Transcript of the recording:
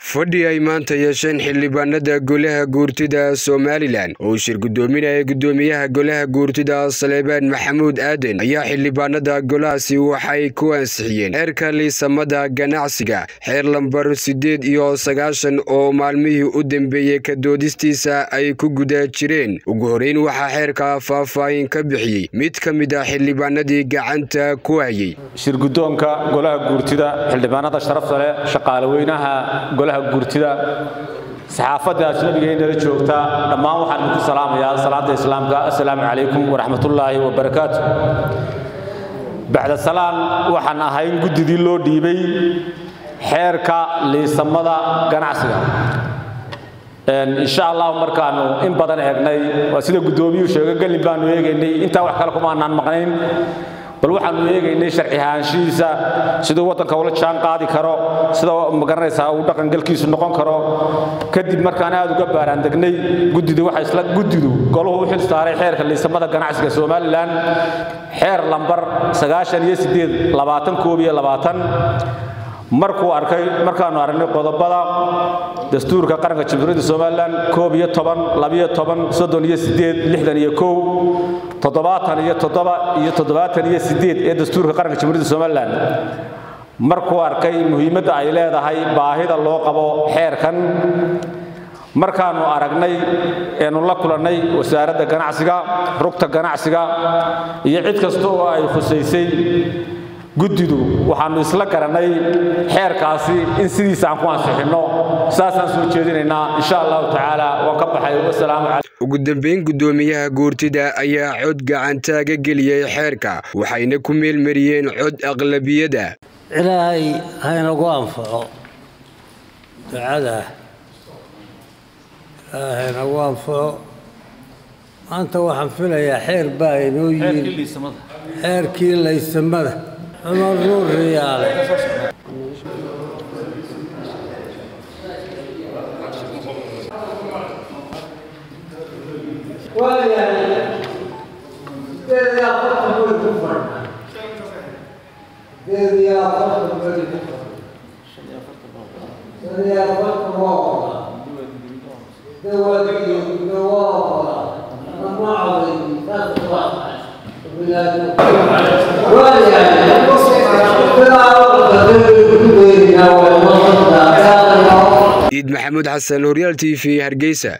fadhi ay maanta yeesheen xildhibaanada golaha guurtida somalilan oo uu shir gudoominaya gudoomiyaha golaha guurtida saleebaan maxamuud aaden ayaa xildhibaanada golahaasi waxay ku ansixiyeen xeerka liisamada ganacsiga xeer lambar siddeed iyo sagaashan oo maalmihii u dambeeyey ka doodistiisa ay ku guda jireen ugu horeyn waxaa xeerka faahfaahin ka bixiyey mid ka mid ah xildhibaanadii gacanta ku hayey shirgudoonka golaha guurtida xildhibaanada sharafta leh shaqaalaweynaha golaha guurtida saxaafadda ajnabiga ee nala joogta dhammaan waxaan idinku salaamayaa salaada islaamka assalaamu calaykum waraxmatullaahi wabarakaatu bacda salaan waxaan ahayn guddidii loo dhiibay xeerka liisamada ganacsiga insha allahu markaanu in badan eegnay waa sida guddoomiyuu sheega gelin baanu eegaynay intaa wax kale kuma aanaan maqnayn bal waxaanu eegaynay sharci ahaanshihiisa siduu waddanka ula jaan qaadi karo sida magaranaysaa uu dhaqangalkiisu noqon karo kadib markaan aad uga baaraandegnay guddidu waxa isla guddidu goluhu u xil saaray xeerka liisamada ganacsiga somalilan xeer lambar sagaashan iyo siddeed labaatan koob iyo labaatan markuu arkay markaanu aragnay qodobada dastuurka qaranka jamhuuriyadda somalilan koob iyo toban labiyo toban soddon iyo siddeed lixdan iyo kow toddobaatan iyo toddoba iyo toddobaatan iyo siddeed ee dastuurka qaranka jamhuuriyadda somalilan markuu arkay muhiimadda ay leedahay baahida loo qabo xeerkan markaanu aragnay eenu la kulannay wasaaradda ganacsiga rugta ganacsiga iyo cid kasta oo ay khusaysay guddidu waxaannu isla garannay xeerkaasi in sidiisa aan ku ansixinno saasaan soo jeedinaynaa insha allahu tacaala waan ka baxay wasalaamu calaykum ugu dambeyn guddoomiyaha guurtida ayaa cod gacantaaga geliyey xeerka waxayna ku meelmariyeen cod aqlabiyada ilaahay haynagu anfaco ducada ilaahay haynagu anfaco maanta waxaan filayaa xeer baa inoo yiri xeerkii laysamada cumar nuur riyaale iid maxamuud xasan horyaal t v hargeysa